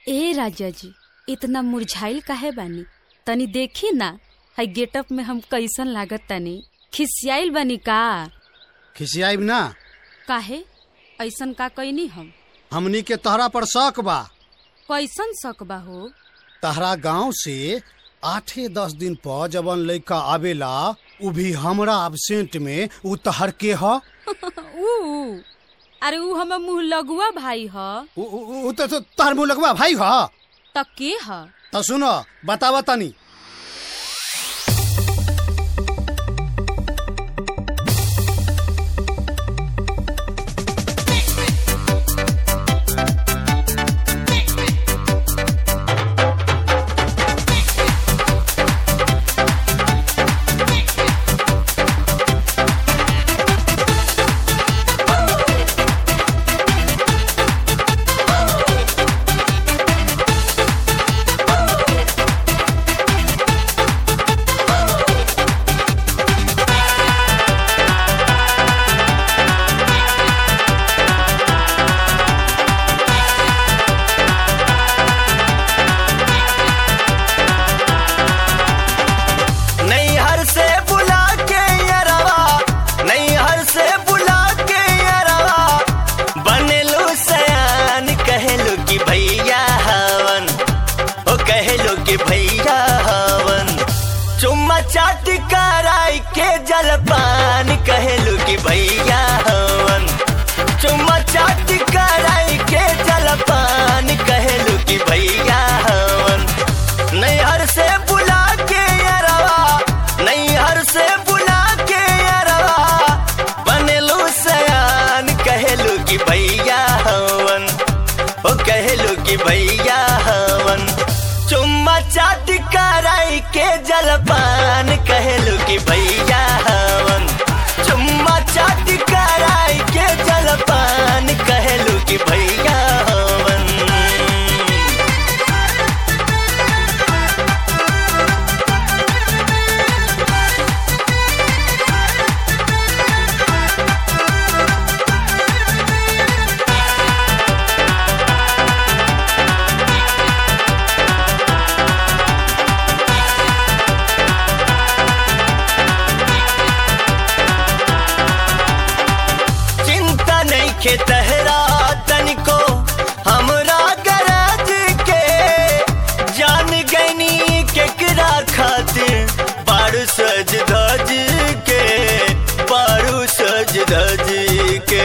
ए राजा जी इतना मुरझाइल काहे बानी तनी देखी ना हई गेटअप में हम कैसन लागत तनी खिसियाइल बानी का खिसियाइब ना काहे ऐसन का कैनी हम हमनी के तहरा पर शक बा कैसन शक बा हो तहरा गांव से आठे दस दिन पर जवन लड़का आवेला उ भी हमरा एबसेंट में उ तहर के ह ऊ अरे ऊ हमर मुँह लगुआ भाई ह उ- उ उ त त- तहर मुँह लगवा भाई ह त के ह त सुन बतावा तनी नैहर से बुला के यरवा नैहर से बुला के यरवा बनेलो सयान कहलो कि भैया हवन ओ कहलो कि भैया हवन चुम्मा चाट कराई के जलपान कहलो कि भैया हवन चुम्मा चाट कराई के जलपान कहलो कि भैया हवन नैहर से बुला के अरवा नैहर से बुला के अरवा बनेलू सयान कहलू कि भैया हवन ओ कहलू कि भैया हवन चुम्मा चाट कराई के जलपान कहलू कि भैया हवन चुम्मा चाट कराई के जलपान कहलू कि भैया हवन चिंता नहीं के तहरा तनिको हमरा गरज के जान गनी केकरा खातिर बारू सज धज के बारू सज धज के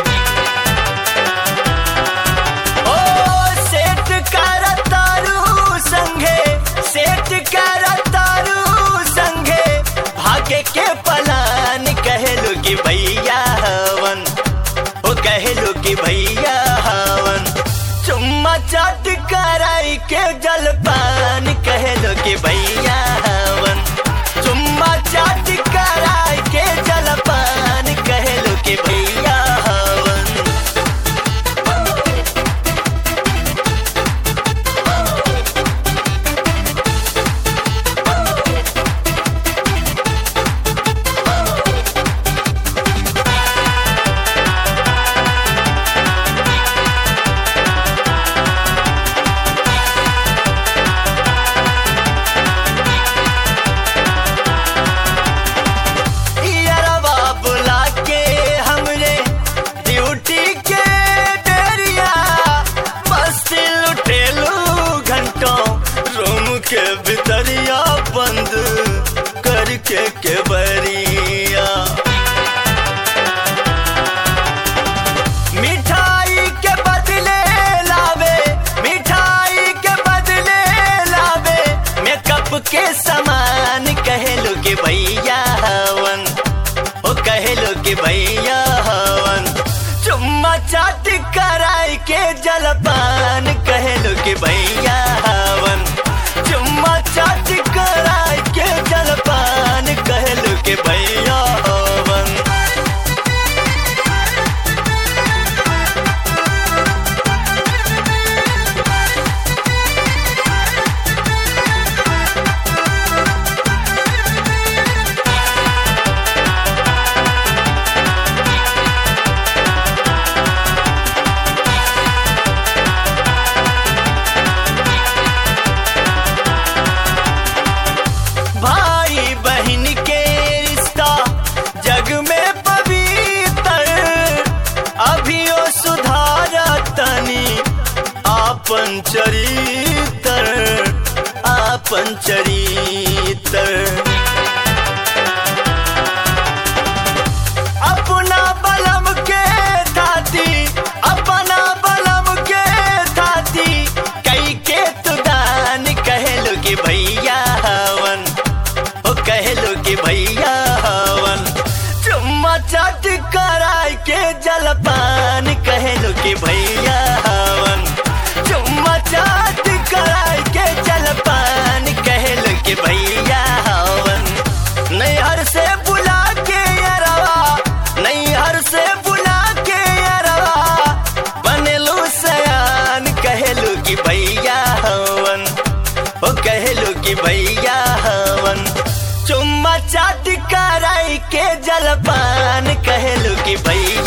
ओ सेठ कर तारू संगे सेठ कर तारू संगे भागे के पलान कहलो कि भैया हवन ओ कहलो कि भैया हवन चुम्मा चाट कराई के जलपान कहलो कि भैया हवन चुम्मा चाट कराई के जलपान कहलो कि भैया हवन यारवा आपन चरितर आपन चरितर अपना बलम के थाती अपना बलम के थाती कई के तुदान कहलो कि भैया हवन ओ कहलो कि भैया हवन चुम्मा चाट कराय के जलपान कहलो कि भैया हवन चुम्मा चाट कराय के जलपान कहलो कि भैया हवन नैहर से बुला के अरवा नैहर से बुला के अरवा बनेलू सयान कहलू कि भैया हवन ओ कहलू कि भैया हवन चुम्मा चाट कराई के जलपान कहलू कि भैया